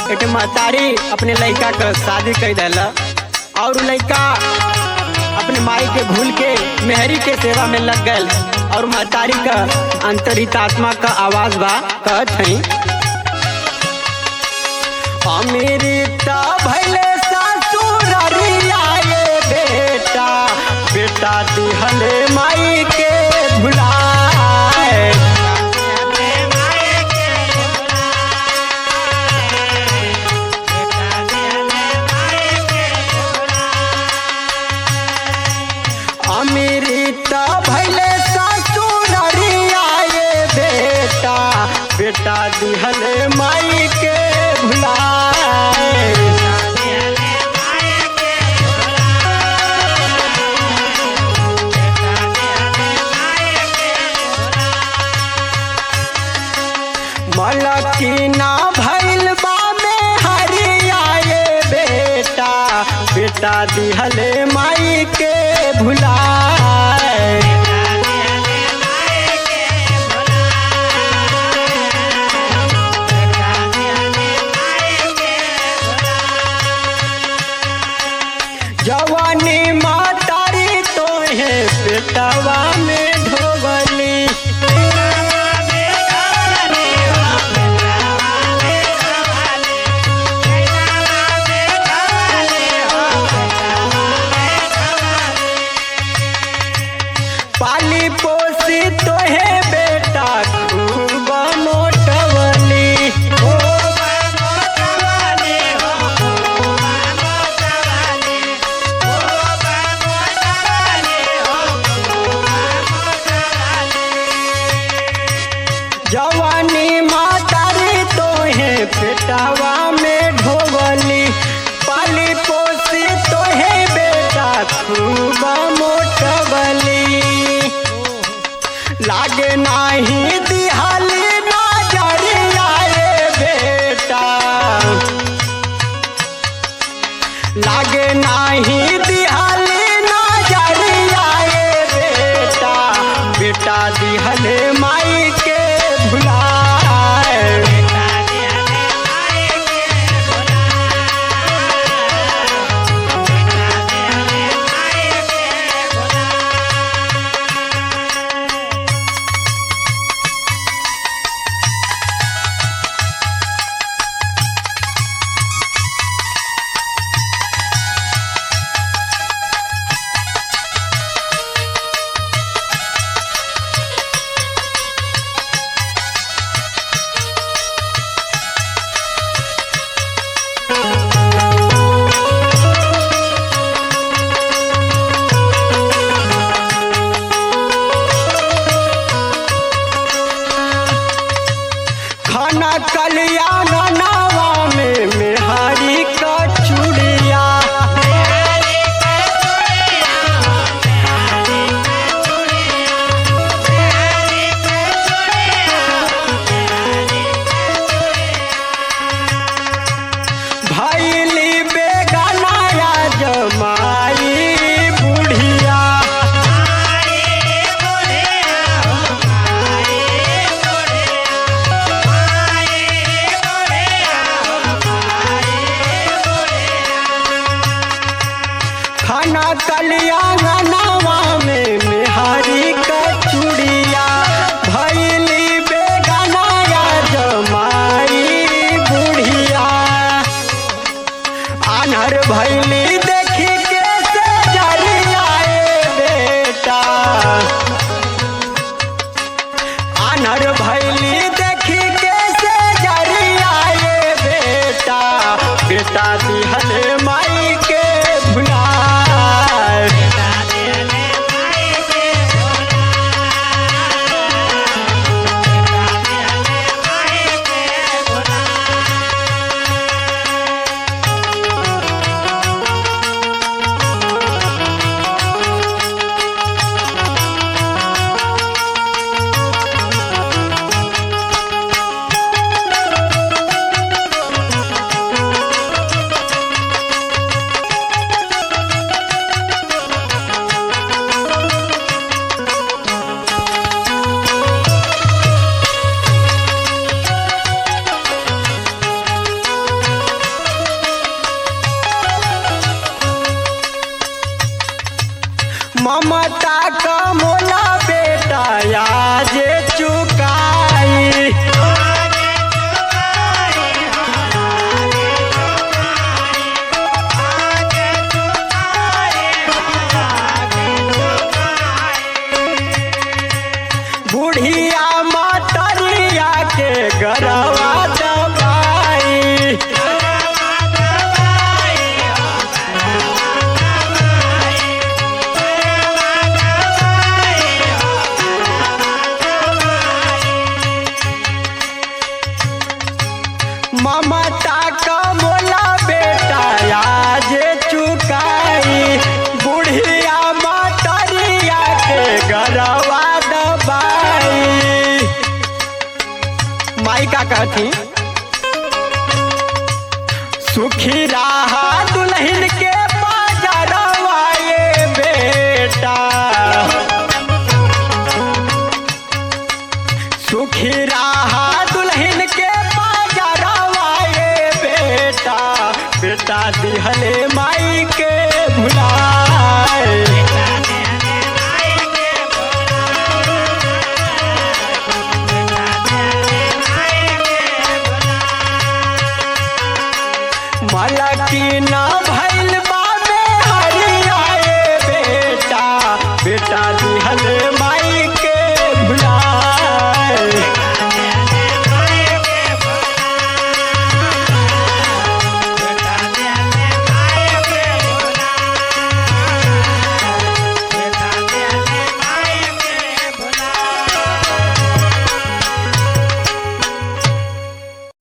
एक महतारी अपने लड़का का शादी कर दिल और उ लड़का अपने माई के भूल के मेहरी के सेवा में लग गए और महतारी का अंतरित आत्मा का आवाज बा कहत हई अमेरिता भैले ससुररिया ये बेटा बेटा दिहले माई के भुलाए अमेरिता भैले ससुररिया ये बेटा बेटा दिहले माई के भुलाए मलकिना भैल बा में हरिया ये बेटा बेटा दिहले माई के भुलाए जवानी मातारी तो है बेटवा में ढोबली पाली पोसी तो है बेटा खूब मोटवली जवानी मातारी तो है बेटावा में ढोबली पाली पोसी तो है बेटा खूब मोटवली लागे नाही दिहाली नजरिया रे बेटा लागे नाही दिहाली नजरिया रे बेटा बेटा दिहले माई के भुलाए खाना कल्याण नावा में मेहारी का चूड़िया भैली बेगनाया जमाई बुढ़िया खाना कल्याण नावा में मेहारी का चूड़िया भैली बेगनाया जमाई बुढ़िया आनहर भैली देखी के से जरियाए बेटा आनहर भैली देखी के से जरियाए बेटा बेटा दिहले माई के भुलाए Thank ममता का मोला बेटा आज चुकाई बुढ़िया मतरिया के गरवा दबाई ममता का मोला बेटा आज चुकाई बुढ़िया मतरिया के गरवा दबाई माई का कहती सुखी रहा दुल्हन के बाजारवा ये बेटा सुखी रहा दुल्हन के बाजारवा ये बेटा बेटा दिहले